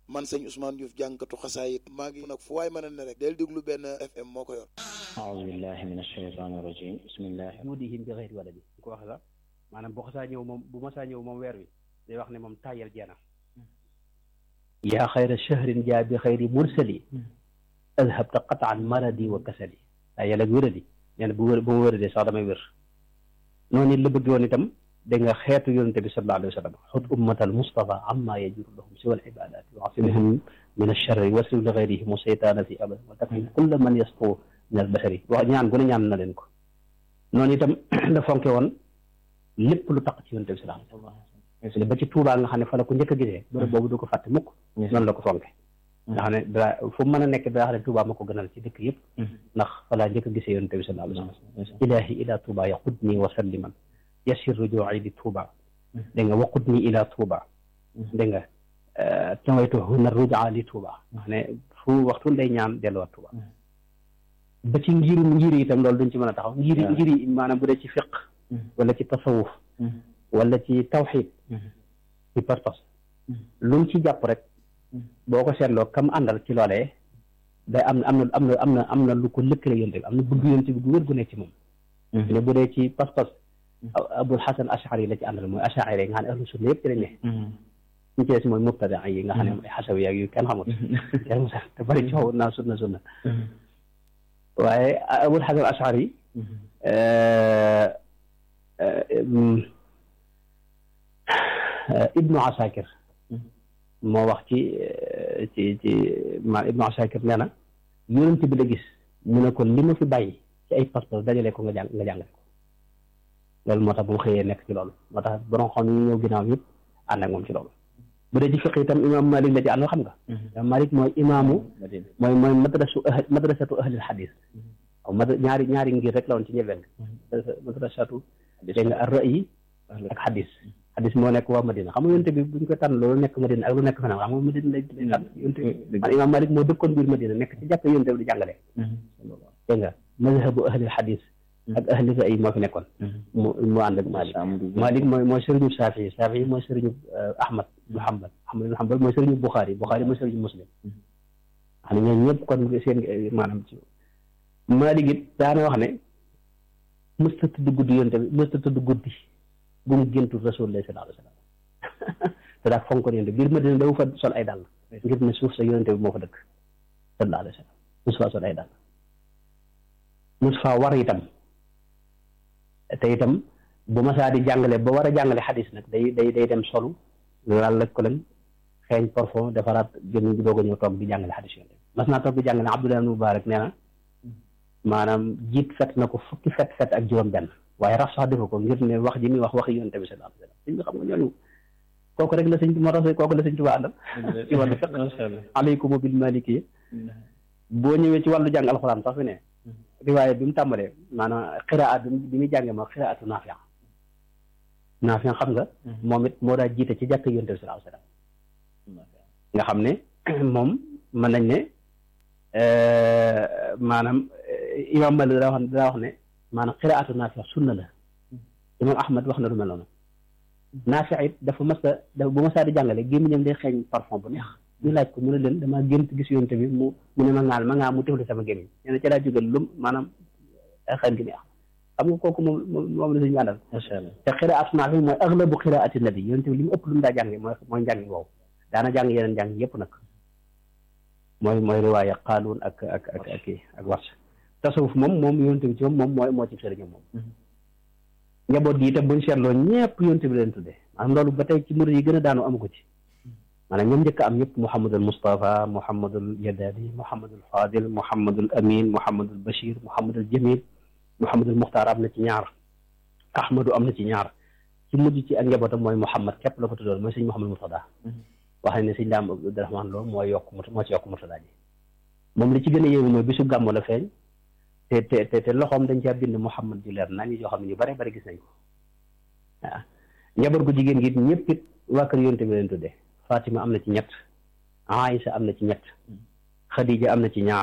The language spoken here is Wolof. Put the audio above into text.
man sëñ Ousmane Diouf jàngkatu xasaayit maa ngi nag fu waay mën a ne rek del déglu benn FM moo ko yor aoudu billahi min ashaytan irrajim bismillahi juudihim bi xëyri wala bi ñu ko wax sax maanaam bu xasaa ñëw moom bu masaa ñëw moom weer wi day wax ne moom tàyyal jeena yaa xayra shahrin jaa bi xayri mursali adhabta qataan maradi wa kasali tàyyal ak wéradi nee na bu wér bu ma wéradee sax damay wér noonu it la bëgg woon itam dégg nga xeetu yonente bi sallallahu alayhi wa sallam xut ummatal mustafa amma yajuru lahum siwa al ibadat wa asimhum min alcharri wasrif li gayrihim seytaana fi abad wa takfim kulla man yasqu min al bashari wax ñaan gu ne ñaan na leen ko noonu itam la fonke woon lépp lu taq ci yonente bi sallallahu alayhi wa sallam ba ci Tuubaa nga xam ne fa la ko njëkk a gisee bërëb boobu du ko fàtte mukk noonu la ko fonke nga xam ne daa fu mën a nekk daa xam ne Tuubaa ma ko gënal ci dëkk yëpp ndax fa laa njëkk a gisee yonente bi sallallahu alayhi wa sallam ilahi ila Tuubaa yaqudni wa salliman yasir rujuu'i li Tuuba dégg nga waqut ni ila Tuuba dégg nga tawaytu huna rujaa li Tuuba wax ne fu waxtu day ñaan delluwaat Tuuba ba ci ngiru ngir itam loolu duñ ci mën a taxaw ngiri ngiri maanaam bu dee ci fiq wala ci tasawuf wala ci tawxid ci partos lu mu ci jàpp rek boo ko seetloo kam àndal ci loolee day am am na am na am na am na lu ko lëkkale yonte bi am na bëgg yonte bi gu wér gu nekk ci moom ne bu dee ci pas-pas abul xasan ashari la ci àndal mooy ashari yi nga xam ne ahlu sunna yëpp ci lañ ne ñu ci des mooy mubtada yi nga xam ne mooy xasawi ak yu kenn xamut kenn mu sax te bari coow naa sunna sunna waaye abul xasan ashari ibnu asakir moo wax ci ci ci ma ibnu asakir nee na yonent bi la gis mu ne ko li ma fi bàyyi ci ay pas-pas dajale ko nga jàng nga jàngale ko loolu moo tax bu mu xëyee nekk ci loolu moo tax borom xam ñu ñëw ginnaaw yëpp ànd ak moom ci loolu bu dee ci fiq itam imaam Malik la ci àndal xam nga imaam Malik mooy imaamu mooy mooy madrasu madrasatu ahlil xadis waaw mad ñaari ñaari ngir rek la woon ci njëlbeen madrasatu dégg nga ar ra'yi ak xadis xadis moo nekk waa Madina xam nga yonte bi buñ ko tànn loolu nekk Madina ak lu nekk feneen xam nga Madina lay tànn yonte bi man imaam Malik moo dëkkoon biir Madina nekk ci jàppe yonte bi di jàngale dégg nga mazhabu ahlil xadis ak ahli ra'yi moo fi nekkoon mu mu ànd ak Malik Malik mooy mooy sëriñu Saafi Saafi mooy sëriñu Ahmad ibn Hanbal Ahmad ibn Hanbal mooy sëriñu Bukhari Bukhari mooy sëriñu Muslim xam ne ñooñu ñëpp kon seen maanaam ci Malik it daana wax ne mësta tudd guddi yonte bi mësta tudd guddi bu mu géntu Rasulullah sallallahu alayhi wa sallam te daa fonkoon yonte biir Madina dafa fa sol ay dàll ngir ne suuf sa yonte bi moo fa dëkk sallallahu alayhi wa sallam mosu faa sol ay dàll mosu faa war itam te itam bu masaa di jàngale ba war a jàngale xadis nag day day day dem solu laal lëg ko leen xeeñ parfum defaraat gën doog a ñëw toog di jàngale xadis yonte mas naa toog di jàngale Abdullah ibn Mubarak nee na maanaam jiit fet na ko fukki fet fet ak juróom benn waaye raf sax defu ko ngir ne wax ji muy wax waxi yonte bi sallallahu alayhi wasallam sëñ bi xam nga ñooñu kooku rek la sëñ moo tax kooku la sëñ Tuubaa àndal ci wàllu fiq aleykum bil maliki boo ñëwee ci wàllu jàng alxuraan sax fi ne riwaaye bi mu tàmbalee maanaam xiraat bi muy jàngee ma xiraatu naafi naafi xam nga moom it moo daa jiite ci jàkk yonte bi sallallahu alayhi wasallam nga xam ne moom mën nañ ne maanaam imam Malik daa wax daa wax ne maanaam xiraatu naafi sunna la imam Ahmad wax na lu mel noonu naafi it dafa mas a dafa bu masaa di jàngale gémmiñam day xeeñ parfum bu neex ñu laaj ko mu ne leen damaa gént gis yonte bi mu mu ne ma ngaal ma ngaa mu tefli sama gémmiñ nee na ci laa jógal lum maanaam xel gi neex xam nga kooku moom moom la suñu àndal te xiraat naafi mooy aglabu xiraati nabi yonte bi li mu ëpp lu mu daa jànge mooy mooy njàngi woowu daana jàng yeneen jàng yëpp nag mooy mooy riwaaya qaaluun ak ak ak ak ak wars tasawuf moom moom yonte bi ci moom moom mooy moo ci sëriñam moom njaboot gi itam buñ seetloo ñëpp yonte bi leen tuddee maanaam loolu ba tey ci murid yi gën a daanu amu ko ci maanaam ñoom njëkk am ñëpp Mouhamadul Moustapha Mouhamadul Yadali Mouhamadul Fadil Mouhamadul Amin Mouhamadul Bachir Mouhamadul Jamil Mouhamadul Muxtaar am na ci ñaar Ahmadu am na ci ñaar ci mujj ci ak njabootam mooy Mouhamad képp la ko tuddoon mooy sëñ Mouhamadul Murtada wax nañ ne sëñ Daam Abdourahmaan Lo mooy yokk moo ci yokk Murtada ji moom li ci gën a yéemu mooy bisu gàmmu la feeñ te te te loxoom dañ caa bind Mouhamad ju leer nañ yoo xam ne ñu bare bare gis nañ ko waaw njaboot gu jigéen gi ñëpp it waa kër yonte bi leen tuddee Fatima am na ci ñett Aïsa am na ci ñett Khadija am na ci ñaar